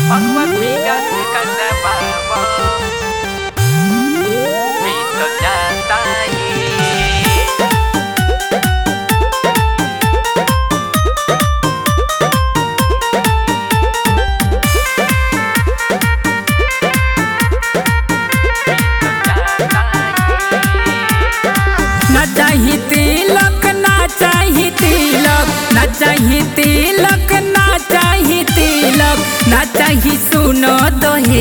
Pagpabigat ka na babo Dito na tayo ना चाही तिलक ना चाही तिलक ना चाही तिलक ना चाही तिलक ना चाही सुनो दोहे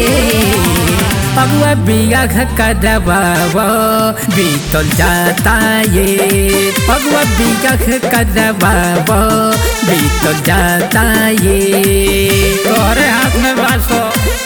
अगुआ बियाह करवाव बीतल जाता ये अगुआ बियाह करवाव बीतल जाता ये तोरे हाथ में बासो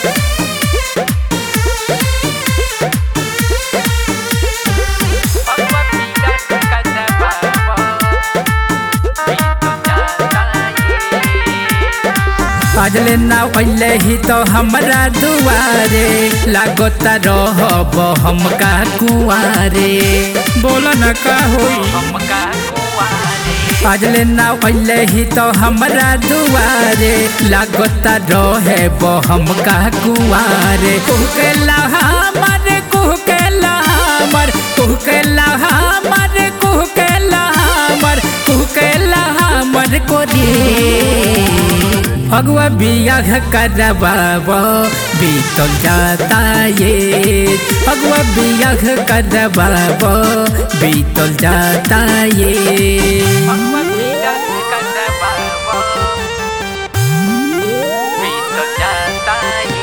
Pagpabigat ka na babo Dito na tayo अजले ना पहले ही तो हमरा दुआरे लागोता रहब हम का कुआरे बोला न का होई हमका kuwari अजले ना पहले ही तो हमरा दुआरे लागोता रहब हम का कुआरे कुहकेला हमर कुहकेला हमर कुहकेला हमर कुहकेला हमर कुहकेला हमर कोरी अगुआ बियाह करवाव बीतल जाता ये अगुआ बियाह करवाव बीतल जाता ये Pagpabigat ka na babo Dito na tayo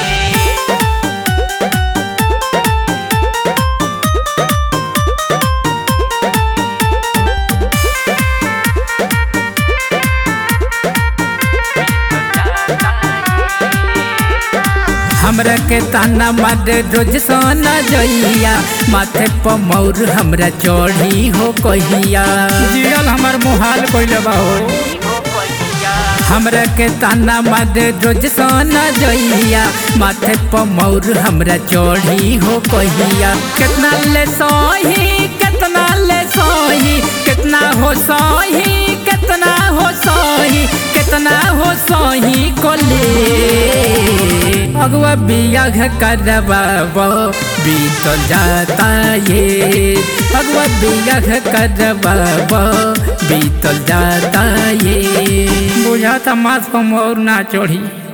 हमरा के ताना मार रोज सोना जइया माथे पर मौर हमरा चढ़ी हो कहिया जियल हमर मुहाल कइले बा हो हमरा के ताना मार रोज सोना जइया माथे पर मौर हमरा चढ़ी हो कहिया कितना ले सही कितना ले सही कितना हो सही कितना हो सही कितना हो सही को ले अगुआ बियाह करवाव बीतल जाता ये अगुआ बियाह करवाव बीतल जाता ये बुझाता माथ पर मोर ना चढ़ी